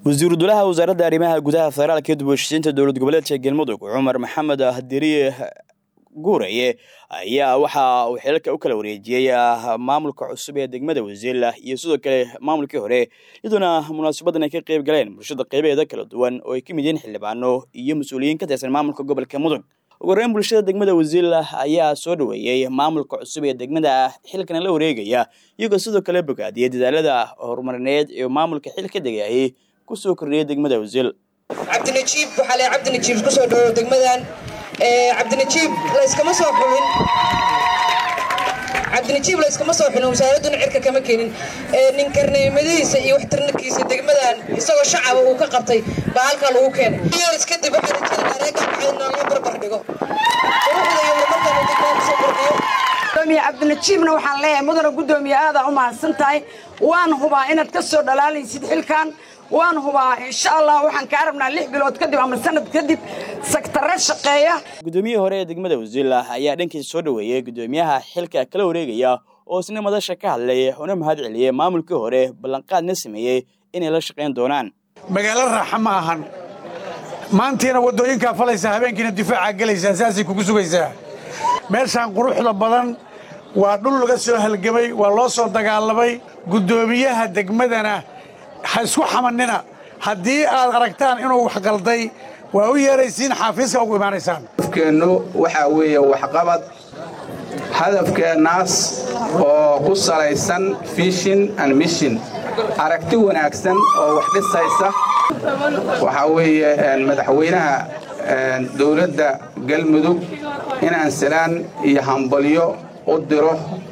wasiiru dulaha wasaaradda arrimaha gudaha federaalka dib u heshiisiinta dowlad goboleedka galmudug cumar maxamed diriye guuraye ayaa waxa uu xilalka u kala wareejiyey maamulka cusub ee degmada wasiila iyo sidoo kale maamulkii hore iyadoona munaasabadan ay ka qayb galeen bulshada qaybaheeda kala duwan oo ay ka mid yihiin xildhibaano iyo mas-uuliyiin ka tirsan maamulka gobolka mudug ugu horeyn bulshada degmada wasiila ayaa soo dhaweeyey maamulka cusub ee degmada xilkana la wareegaya iyagoo sidoo kale bogaadiyey dadaalada horumarineed ee maamulka xil ka degayay kusoo kordhiyay degmada wasiil cabdinajiib waxaa le cabdinajiib kusoo dhawow degmadan cabdinajiib layskama soo xulin cabdinajiib layskama soo xulin wasaaradduna cirka kama keenin ninkarneymadihiisa iyo waxtarnarkiisa degmadan isagoo shacaba uu ka qabtay baa halkaa lagu keenay years kadib waxaa rajada reega baxaydna loo barbar dhigo quruxda iyo horumarkan degmada kusoo kordhiyo gudoomiye cabdinajiibna waxaan leeyahay mudana guddoomiye aadaa u mahadsan tahay waan hubaa inaad ka soo dhalaalaysid xilkan waan hubaa insha allah waxaan kaa rabnaa lix bilood kadib ama sanad kadib sagtare shaqeeya guddoomiyihii hore ee degmada wasiila ayaa dhankiisa soo dhaweeyey guddoomiyaha xilka kala wareegaya oo isna madasha ka hadlay una mahad celiyey maamulkii hore ballanqaadna sameeyey inay la shaqayn doonaan magaalo raaxa ma ahan maantiina waddooyinkaa falaysa habeenkiina difaaca gelaysaa saasay kugu sugaysaa meeshaan quruxda badan waa dhul laga soo halgamay waa loo soo dagaalamay guddoomiyaha degmadana ha isku xamannina haddii aad aragtaan inuu wax qalday waa u yeeraysiin xaafiiska ugu imaanaysaan hadafkeennu waxaa weeye waxqabad hadafkeennaas oo ku salaysan fishin and mishin aragti wanaagsan oo wax dhisaysa waxaa weeye madaxweynaha dowladda galmudug inaan salaan iyo hambalyo u diro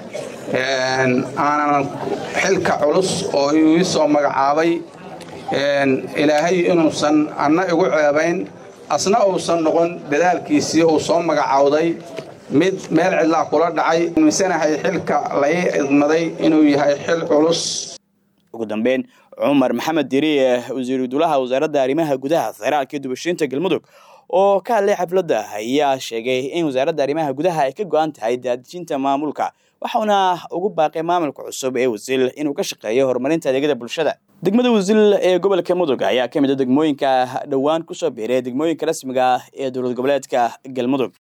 aanan xilka culus oo ii soo magacaabay ilaahay inuusan anna igu ceebayn asna uusan noqon dadaalkiisii uu soo magacaawday mid meel cidlaa kula dhacay misanahay xilka lai idmaday inuu yahay xil culus ugu dambeyn cumar maxamed diriye wasiiru dulaha wasaaradda arrimaha gudaha federaalka iyo dubashiinta galmudug oo ka hadlay xafladda ayaa sheegay in wasaaradda arrimaha gudaha ay ka go'an tahay daadijinta maamulka waxauna ugu baaqay maamulka cusub ee wasiil inuu ka shaqeeyo horumarinta adeegyada bulshada degmada wasiil ee gobolka mudug ayaa ka mid a degmooyinka dhowaan kusoo biiray degmooyinka rasmiga ah ee dowlad goboleedka galmudug